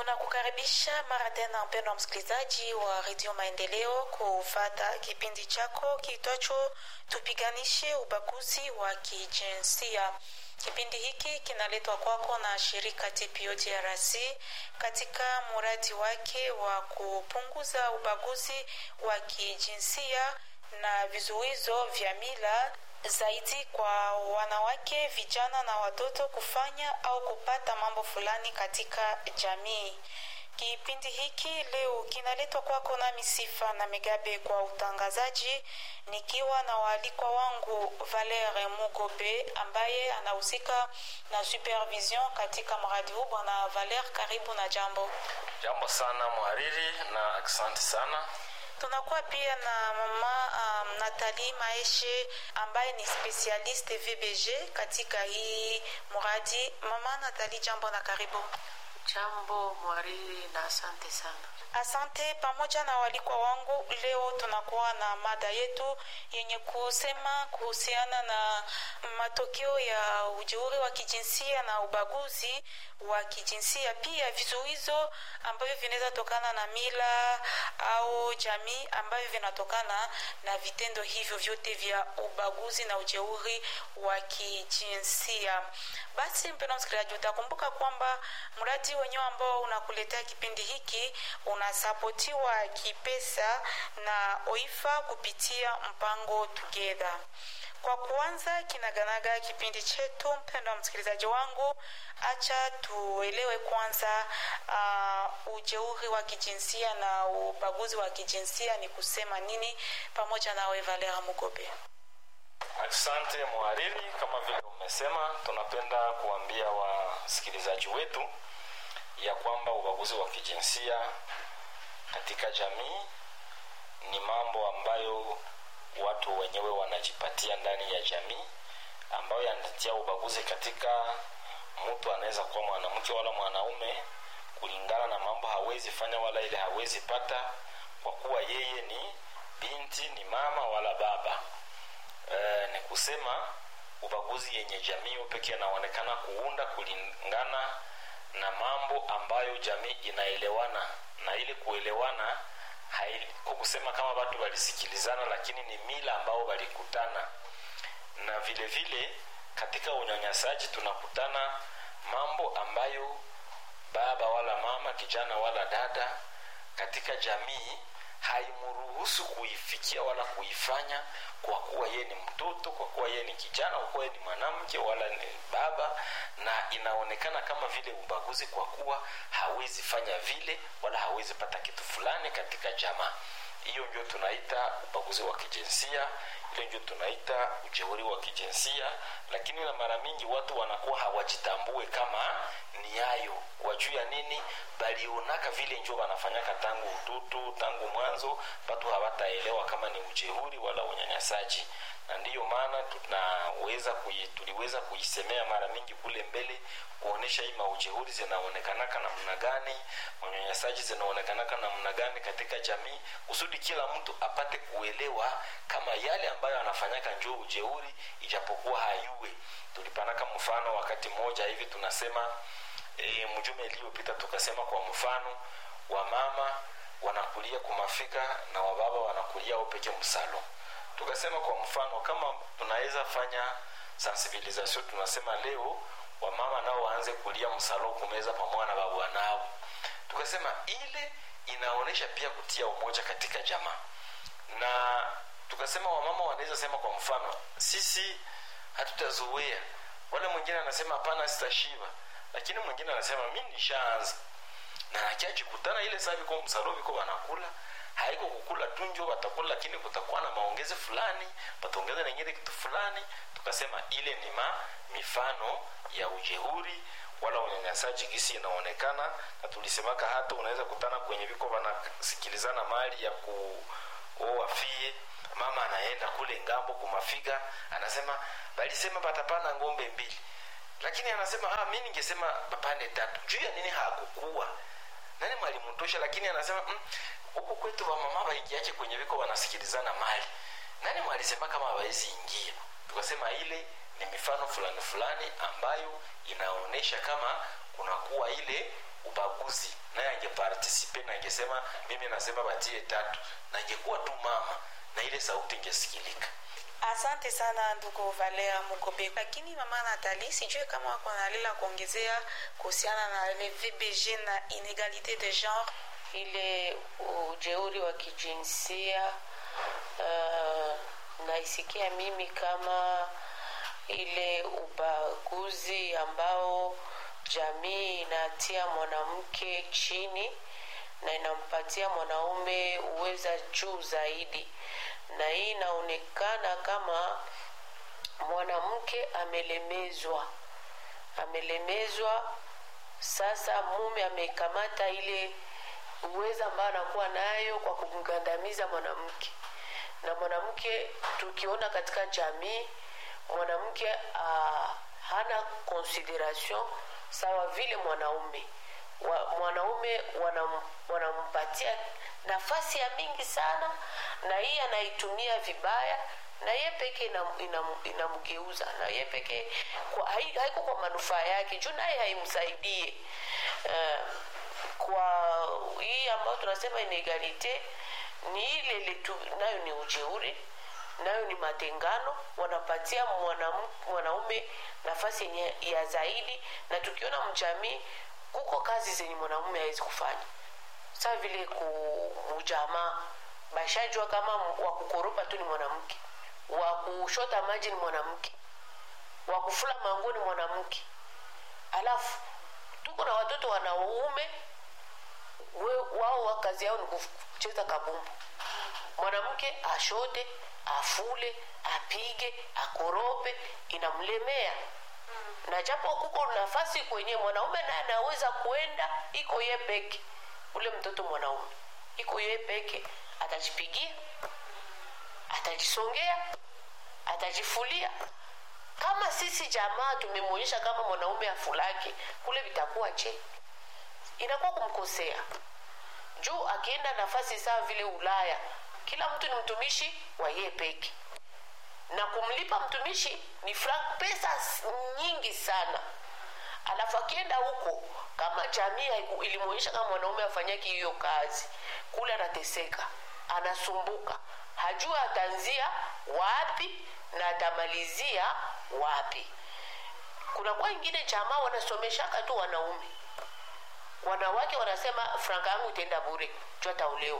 Tunakukaribisha mara tena mpendwa msikilizaji wa redio Maendeleo kufata kipindi chako kiitwacho tupiganishe ubaguzi wa kijinsia. Kipindi hiki kinaletwa kwako na shirika TPO DRC katika mradi wake wa kupunguza ubaguzi wa kijinsia na vizuizo vya mila zaidi kwa wanawake, vijana na watoto kufanya au kupata mambo fulani katika jamii. Kipindi hiki leo kinaletwa kwako nami Sifa na Megabe kwa utangazaji, nikiwa na waalikwa wangu Valere Mugobe ambaye anahusika na supervision katika mradi huu. Bwana Valere, karibu na jambo. Jambo sana mhariri, na asante sana tunakuwa pia na mama um, Nathalie Maeshe ambaye ni specialiste VBG katika hii mradi. Mama Nathalie, jambo na karibu. Jambo mwariri na asante sana. Asante. Pamoja na walikwa wangu, leo tunakuwa na mada yetu yenye kusema kuhusiana na matokeo ya ujeuri wa kijinsia na ubaguzi wa kijinsia, pia vizuizo ambavyo vinaweza tokana na mila au jamii ambavyo vinatokana na vitendo hivyo vyote vya ubaguzi na ujeuri wa kijinsia. Basi mpendwa msikilizaji, utakumbuka kwamba mradi wenyewe ambao unakuletea kipindi hiki unasapotiwa kipesa na OIFA kupitia mpango Together. Kwa kuanza kinaganaga kipindi chetu, mpendwa msikilizaji wangu, acha tuelewe kwanza uh, ujeuri wa kijinsia na ubaguzi wa kijinsia ni kusema nini, pamoja nawe Valera Mugobe. Asante mhariri, kama vile umesema, tunapenda kuambia wasikilizaji wetu ya kwamba ubaguzi wa kijinsia katika jamii ni mambo ambayo watu wenyewe wanajipatia ndani ya jamii, ambayo yanatia ubaguzi katika mtu anaweza kuwa mwanamke wala mwanaume, kulingana na mambo hawezi fanya wala ile hawezi pata, kwa kuwa yeye ni binti, ni mama wala baba. E, ni kusema ubaguzi yenye jamii pekee anaonekana kuunda kulingana na mambo ambayo jamii inaelewana na ili kuelewana kwa kusema kama watu walisikilizana, lakini ni mila ambao walikutana. Na vile vile katika unyanyasaji tunakutana mambo ambayo baba wala mama, kijana wala dada katika jamii haimruhusu kuifikia wala kuifanya, kwa kuwa yeye ni mtoto, kwa kuwa yeye ni kijana, kwa kuwa yeye ni mwanamke wala ni baba, na inaonekana kama vile ubaguzi, kwa kuwa hawezi fanya vile wala hawezi pata kitu fulani katika jamaa. Hiyo ndio tunaita ubaguzi wa kijinsia, ile ndio tunaita ujeuri wa kijinsia. Lakini na mara mingi watu wanakuwa hawajitambue kama ni hayo, wajuu ya nini, balionaka vile njo wanafanyaka tangu utoto, tangu mwanzo, watu hawataelewa kama ni ujeuri wala unyanyasaji na ndiyo maana tunaweza kui, tuliweza kuisemea mara mingi kule mbele kuonesha hii maujehuri zinaonekanaka namna gani, unyanyasaji zinaonekanaka namna gani katika jamii, kusudi kila mtu apate kuelewa kama yale ambayo anafanyaka njoo ujeuri, ijapokuwa hayue. Tulipanaka mfano wakati mmoja hivi tunasema e, mjume iliyopita tukasema kwa mfano wamama wanakulia kumafika na wababa wanakulia upeke msalo tukasema kwa mfano kama tunaweza fanya sensibilisation tunasema leo wamama nao waanze kulia msalo kumeza pamoja na babu nao tukasema ile inaonyesha pia kutia umoja katika jamaa na tukasema wamama wanaweza sema kwa mfano sisi hatutazoea wale mwingine anasema hapana sitashiba lakini mwingine anasema mi nishaanza na akiajikutana ile saa viko msalo viko wanakula haiko kukula tu njo watakula lakini kutakuwa na maongezi fulani pataongeza nengine kitu fulani tukasema ile ni ma mifano ya ujeuri wala unyanyasaji gisi inaonekana na tulisemaka hata unaweza kutana kwenye viko wanasikilizana mali ya kuowafie mama anaenda kule ngambo kumafiga anasema balisema batapana ngombe mbili lakini anasema ah, mi ningesema bapane tatu juu ya nini hakukuwa nani mwalimutosha lakini anasema huku mm, kwetu wamama waingiache kwenye viko wanasikilizana mali nani mwalisema kama hawawezi ingia tukasema ile ni mifano fulani fulani ambayo inaonyesha kama kunakuwa ile ubaguzi naye angepartisipe na angesema mimi nasema batie tatu na angekuwa tu mama na ile sauti ingesikilika asante sana ndugu valea mugobe lakini mama natali sijue kama wako na lila kuongezea kuhusiana na le vbg na inegalite de genre ile ujeuri wa kijinsia uh, naisikia mimi kama ile ubaguzi ambao jamii inatia mwanamke chini na inampatia mwanaume uweza juu zaidi na hii inaonekana kama mwanamke amelemezwa amelemezwa sasa mume amekamata ile uweza ambayo anakuwa nayo kwa kumgandamiza mwanamke na mwanamke tukiona katika jamii mwanamke uh, hana consideration sawa vile mwanaume wa, mwanaume wanam, wanampatia nafasi ya mingi sana na hii anaitumia vibaya na ye peke inamgeuza ina, ina na ye peke haiko kwa manufaa yake juu naye haimsaidie uh, kwa hii ambayo tunasema inegalite ni ile letu nayo ni ujeuri nayo ni matengano wanapatia mwanaume nafasi yenye ya zaidi na tukiona mjamii kuko kazi zenye mwanaume hawezi kufanya saa vile kujamaa bashajua kama wa kukoropa tu ni mwanamke wa kushota maji ni mwanamke wa kufula mango ni mwanamke alafu tuko na watoto wanaume wao wa kazi yao ni kucheza kabumbu mwanamke ashote afule apige akorope inamlemea na japo kuko nafasi kwenye mwanaume naye anaweza kuenda iko ye peke ule mtoto mwanaume iko ye peke atajipigia atajisongea atajifulia kama sisi jamaa tumemwonyesha kama mwanaume afulake kule vitakuwa je inakuwa kumkosea juu akienda nafasi sawa vile ulaya kila mtu ni mtumishi wa yeye peke na kumlipa mtumishi ni frank pesa nyingi sana alafu akienda huko kama jamii ilimwonyesha kama mwanaume afanyaki hiyo kazi kule anateseka anasumbuka hajua ataanzia wapi na atamalizia wapi kunakuwa ingine jamaa wanasomeshaka tu wanaume wanawake wanasema franka yangu itaenda bure juu ataolewa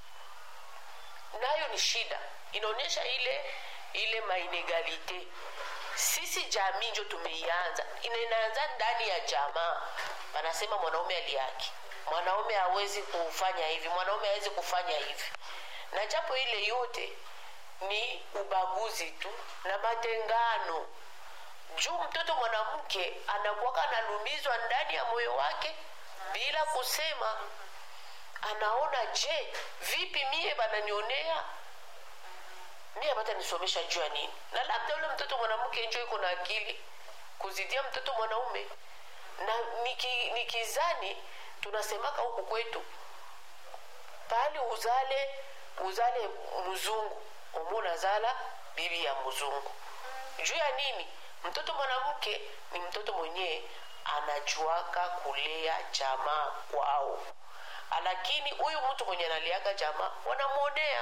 nayo ni shida inaonyesha ile ile mainegalite sisi jamii njo tumeianza inaanza ndani ya jamaa wanasema mwanaume aliaki mwanaume hawezi kufanya hivi mwanaume hawezi kufanya hivi na japo ile yote ni ubaguzi tu na matengano juu mtoto mwanamke anakuwaka analumizwa ndani ya moyo wake bila kusema anaona je vipi mie bananionea mie bata nisomesha juu ya nini na labda ule mtoto mwanamke njo iko na akili kuzidia mtoto mwanaume na niki, nikizani tunasemaka huku kwetu pali uzale uzale mzungu umuna zala bibi ya mzungu juu ya nini mtoto mwanamke ni mtoto mwenyewe anajuaka kulea jamaa kwao lakini huyu mtu mwenye analiaka jamaa wanamwonea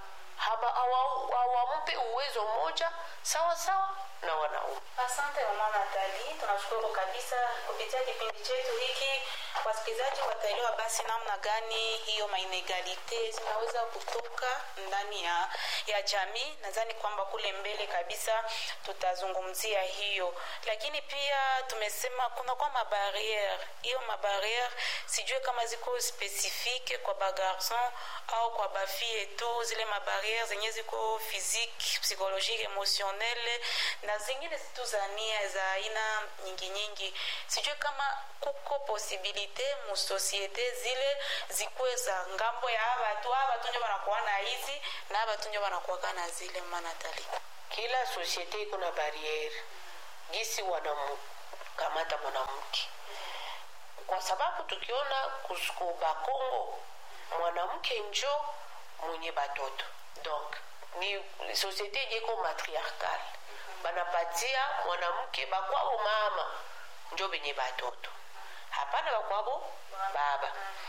hawampe uwezo mmoja sawa sawa na wanaume asante mama natali tunashukuru kabisa kupitia kipindi chetu hiki wasikilizaji wataelewa basi namna gani hiyo mainegalite zinaweza kutoka ndani ya, ya jamii nadhani kwamba kule mbele kabisa tutazungumzia hiyo lakini pia tumesema kuna kwa mabariere hiyo mabariere sijue kama ziko spesifike kwa bagarson au kwa bafie tu zile mabariere zenye ziko physique psychologique emotionnelle na zingine zitu za nia za aina nyingi nyingi sijue kama kuko posibilite musosiete zile zikuwe za ngambo ya abatu abatu njo banakuwa na hizi na abatu njo banakuwaka na zile manatali kila sosiete iko na bariere gisi wanamkamata mwanamke kwa sababu tukiona kusuku bakongo mwanamke njo mwenye batoto donc ni sosiete yenye iko matriarcal banapatia mwanamke bakwao mama njo benye batoto hapana bakwabo baba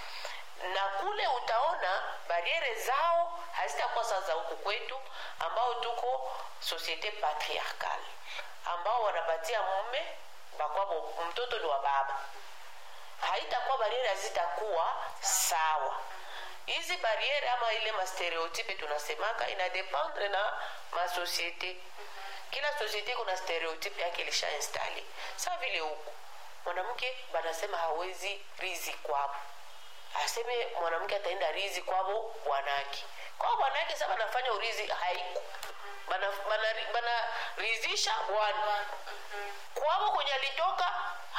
na kule utaona bariere zao hazitakuwa sasa huku kwetu ambao tuko societe patriarcal ambao wanapatia mume bakwabo mtoto ni wa baba haitakuwa bariere hazitakuwa sawa hizi bariere ama ile mastereotype tunasemaka inadependre na masosiete kila sosiete kuna stereotype yake ilisha installe sa vile huku mwanamke banasema hawezi rizi kwabo aseme mwanamke ataenda rizi kwabo bwanake kwao bwanake sa banafanya urizi haiko banarizisha bana, bana bwana kwabo kwenye alitoka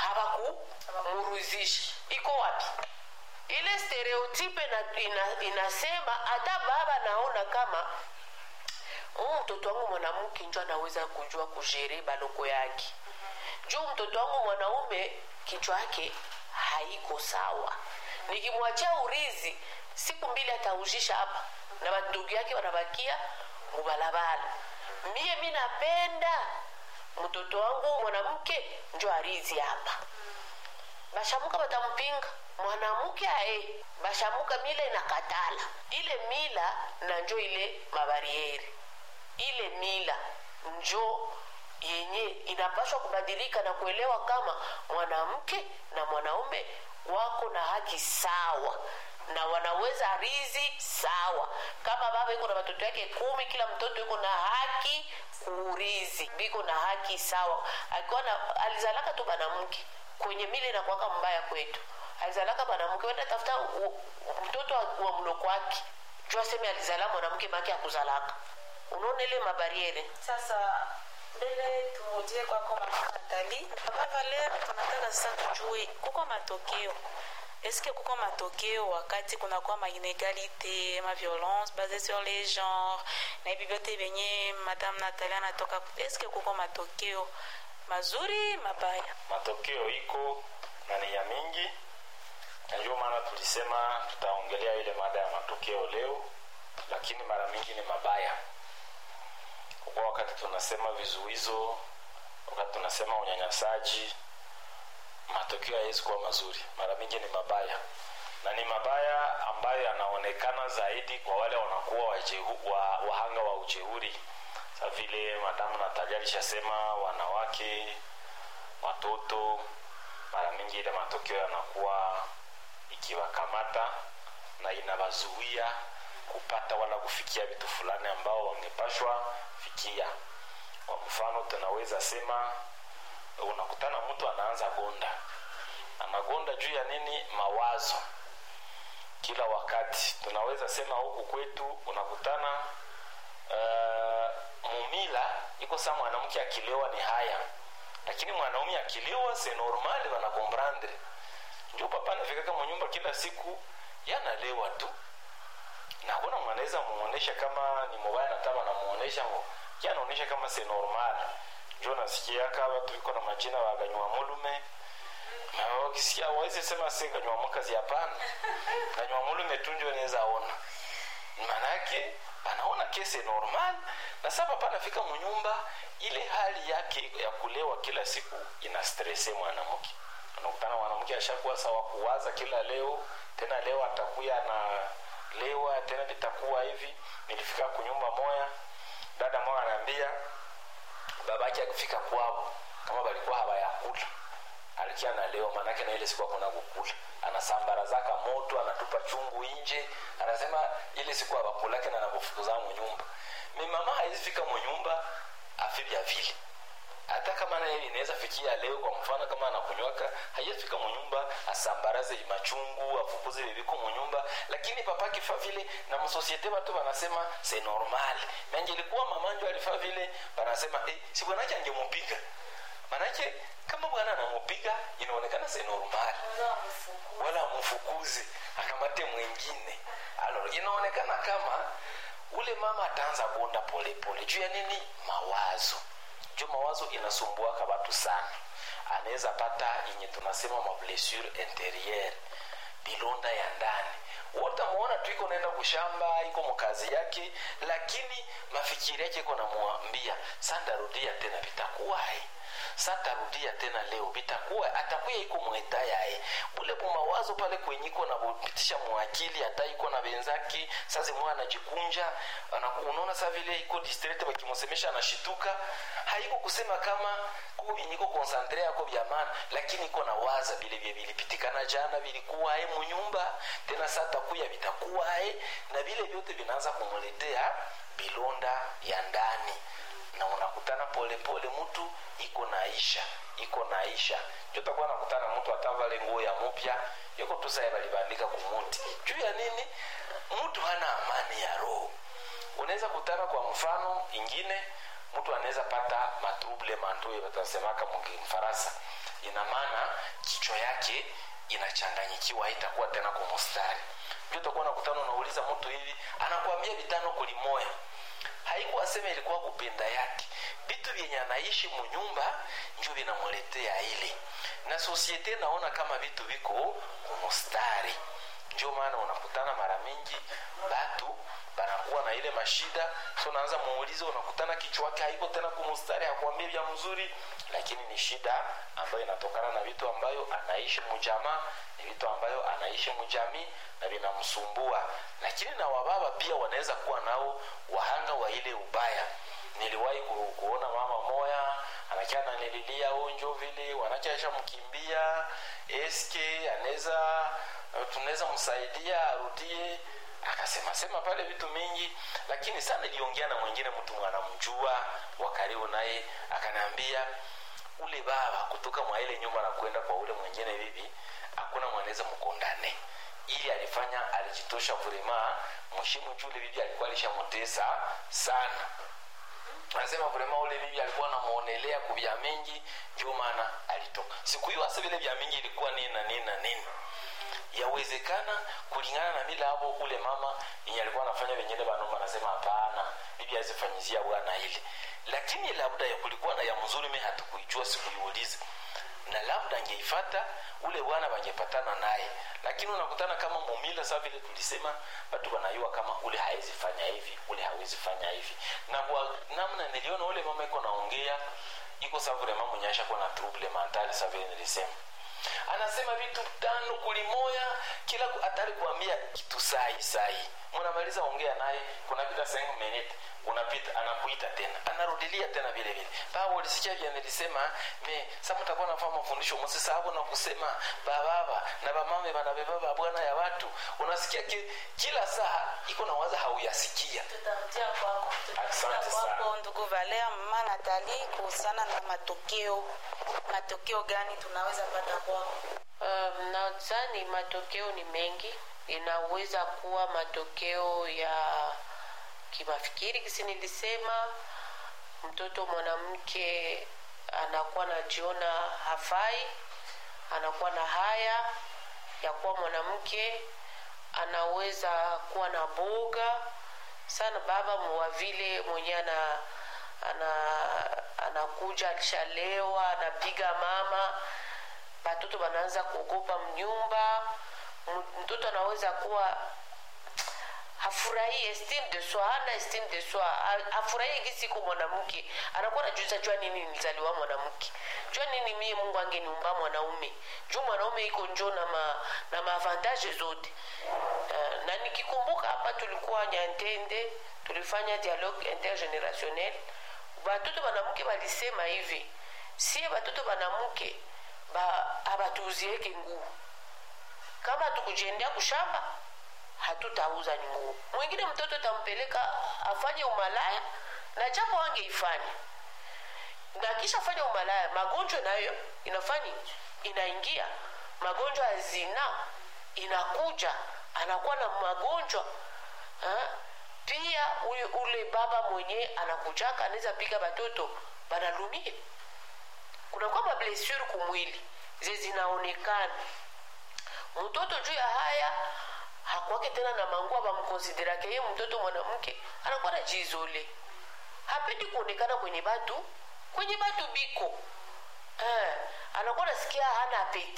hawakumuruzisha iko wapi ile stereotype na, ina, inasema hata baba naona kama huu mtoto wangu mwanamke njo anaweza kujua kujere baloko yake juu mtoto wangu mwanaume kichwa yake haiko sawa nikimwachia urizi siku mbili atauzisha hapa na bandugu yake wanabakia mubalabala mie mi napenda mtoto wangu mwanamke njo arizi hapa bashamuka batampinga mwanamke ae bashamuka mila inakatala ile mila na njo ile mabarieri ile mila njo yenye inapaswa kubadilika na kuelewa kama mwanamke na mwanaume wako na haki sawa na wanaweza rizi sawa kama baba iko na watoto yake kumi kila mtoto iko na haki kurizi biko na haki sawa akiwa na alizalaka tu banamke kwenye mile inakwaka mbaya kwetu alizalaka mwanamke wenda tafuta mtoto wa mloko wake juu aseme alizala mwanamke make akuzalaka unaona ile mabariere sasa mbele turudie kwako mama natali baba valer tunataka sasa tujue kuko matokeo eske kuko matokeo wakati kunakuwa mainegalite maviolence base sur les genres na hivi vyote vyenye madame natali anatoka eske kuko matokeo mazuri mabaya matokeo iko na ni ya mingi na ndio maana tulisema tutaongelea ile mada ya matokeo leo lakini mara mingi ni mabaya kwa wakati tunasema vizuizo wakati tunasema unyanyasaji matokeo hayawezi kuwa mazuri mara mingi ni mabaya na ni mabaya ambayo yanaonekana zaidi kwa wale wanakuwa wajehu, wa, wahanga wa ujeuri sa vile madamu natalia alishasema wanawake watoto mara mingi ile matokeo yanakuwa ikiwakamata na inawazuia kupata wala kufikia vitu fulani ambao wangepashwa fikia kwa mfano tunaweza sema unakutana mtu anaanza gonda anagonda juu ya nini mawazo kila wakati tunaweza sema huku kwetu unakutana uh, mumila iko saa mwanamke akilewa ni haya lakini mwanaume akilewa se normali wanakomprandre ndio papa anafikaka munyumba kila siku yanalewa tu na kuna mwanaweza muonesha kama ni mubaya na taba namuonesha anaonyesha kama se normal njo nasikia kama tuliko na majina waganywa mulume wakisikia wawezi sema se ganywa mukazi hapana ganywa mulume tu njo naweza ona manake anaona kese normal na sasa panafika munyumba ile hali yake ya kulewa kila siku ina stresse mwanamke unakutana mwanamke ashakuwa sawa kuwaza kila leo tena leo atakuya na lewa tena litakuwa hivi nilifika kunyumba moya dada moya anaambia babake akifika kwao kama balikuwa hawayakula alikia na leo manake na ile siku hakuna kukula anasambara zaka moto anatupa chungu nje anasema ile siku abakulake na nakufukuza munyumba mi mama haizifika munyumba afibya vile hata kama naye inaweza fikia leo kwa mfano kama anakunywaka haiyafika munyumba asambaraze machungu afukuze bibiko munyumba lakini papa kifa vile na msosiete watu wanasema se normal menje ilikuwa mamanjo alifa vile wanasema eh, si bwanake angemupiga manake kama bwana anamupiga inaonekana se normal wala amfukuze akamate mwingine alo inaonekana kama ule mama ataanza bonda polepole juu ya nini mawazo juu mawazo inasumbuaka watu sana anaweza pata yenye tunasema mablessure interieure bilonda ya ndani watamuona tu iko naenda kushamba iko mkazi yake lakini mafikiri yake iko namwambia sandarudia tena vitakuwahi satarudia tena leo bitakuwa atakuya iko mweta yaye bule bumawazo pale kwenyiko na bupitisha mwakili hata iko na benzake sazi mwa anajikunja unaona sa vile iko distrete bakimusemesha anashituka haiko kusema kama kuko binyiko konsantre yako vya maana lakini iko na waza vile vile vilipitikana jana vilikuwa aye munyumba tena sata kuya vitakuwa aye na vile vyote vinaanza kumuletea bilonda ya ndani na unakutana polepole mtu iko naisha iko naisha njo takuwa nakutana mtu atavale nguo ya mupya yuko tu saye balibandika kumuti juu ya nini mtu hana amani ya roho unaweza kutana kwa mfano ingine mtu anaweza pata matrouble mantue watasemaka mfaransa ina maana kichwa yake inachanganyikiwa haitakuwa tena kwa mustari ndio utakuwa nakutana unauliza mtu hivi anakuambia vitano kulimoya haikuwa sema ilikuwa kupenda yake vitu vyenye anaishi munyumba njo vinamuletea ile na sosiete naona kama vitu viko kumustari njo maana unakutana mara mingi batu banakuwa na ile mashida so naanza muulizo unakutana kichwa wake haiko tena kumustari hakuambia vya mzuri lakini ni shida ambayo inatokana na vitu ambayo anaishi mujamaa ni vitu ambayo anaishi mujamii na vinamsumbua lakini na wababa pia wanaweza kuwa nao wahanga wa ile ubaya niliwahi ku, kuona mama moya anakia nanililia onjo vile wanachaisha mkimbia eske anaweza tunaweza msaidia arudie akasema sema pale vitu mingi lakini sana iliongea na mwingine mtu mwanamjua wa karibu naye akanaambia ule baba kutoka mwa ile nyumba na kwenda kwa ule mwingine vivi hakuna mwanaweza mkondane ili alifanya alijitosha vrema mheshimu jule bibi alikuwa alishamotesa sana anasema vrema ule bibi alikuwa anamuonelea kuvya mingi ndio maana alitoka siku hiyo hasa vile vya mingi ilikuwa nini na nini na nini yawezekana kulingana na mila hapo ule mama yenye alikuwa anafanya wengine banoma anasema hapana bibi azifanyizia bwana ile lakini labda ya kulikuwa na ya mzuri mi hatukuijua sikuiuliza na labda angeifata ule bwana wangepatana naye lakini unakutana kama mumila saa vile tulisema watu wanayua kama ule hawezi fanya hivi ule hawezi fanya hivi na kwa namna niliona ule mama iko naongea iko saa vile mama mwenye ashakuwa na trouble mentale saa vile nilisema anasema vitu tano kulimoya kila hatari kuambia kitu sahi sahi mnamaliza ongea naye kunapita 5 minute unapita anakuita tena anarudilia tena vile vile baba ulisikia vile nilisema me sasa mtakuwa nafanya mafundisho msisahau na kusema bababa na bamame banabeba bwana ya watu unasikia ki, kila saa iko na waza hauyasikia tutarudia kwako asante sana kwako ndugu valea mama natali kuhusiana na matokeo matokeo gani tunaweza pata kwako Um, nadhani matokeo ni mengi inaweza kuwa matokeo ya kimafikiri kisi nilisema mtoto mwanamke anakuwa najiona hafai anakuwa na haya ya kuwa mwanamke anaweza kuwa na boga sana baba wa vile mwenye ana ana anakuja alishalewa anapiga mama batoto wanaanza kuogopa mnyumba M- mtoto anaweza kuwa hafurahii estime de soi hana estime de soi Ha- hafurahii gisiku mwanamke anakuwa najuza jua nini nilizaliwa mwanamke jua nini mie mungu angeniumba mwanaume juu mwanaume iko njo na ma, na maavantage zote uh, na nikikumbuka hapa tulikuwa nyantende tulifanya dialogue intergenerationnel batoto banamke balisema hivi sie batoto banamke ba abatuuzieke nguo kama tukujendea kushamba hatutauza ni nguo mwingine mtoto tampeleka afanye umalaya na japo wangeifanya na kisha fanya umalaya magonjwa nayo inafanya inaingia magonjwa ya zina inakuja anakuwa na magonjwa ha? pia ule, ule baba mwenye anakujaka anaweza piga batoto banalumia kunakuwa mablessure kumwili ze zinaonekana mtoto juu ya haya hakwake tena na mangua bamkonsiderake ye mtoto mwanamke anakuwa na jizole hapendi kuonekana kwenye batu kwenye batu biko eh, anakuwa nasikia hana apeti